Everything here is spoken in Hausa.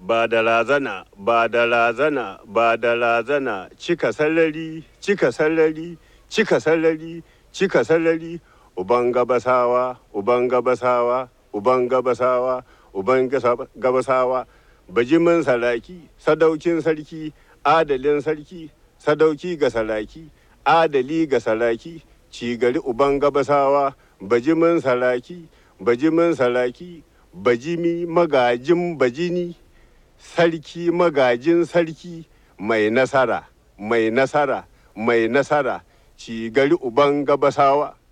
ba da lazana ba da lazana ba da lazana cika sallari cika sallari cika sallari cika sallari uban gabasawa uban gabasawa uban gabasawa uban gasa- gabasawa bajimin saraki sadaukin sarki adalin sarki sadauki ga saraki adali ga saraki cigari uban gabasawa bajimin saraki bajimin saraki bajimi magajin bajini sarki magajin sarki mai nasara mai nasara mai nasara cigari uban gabasawa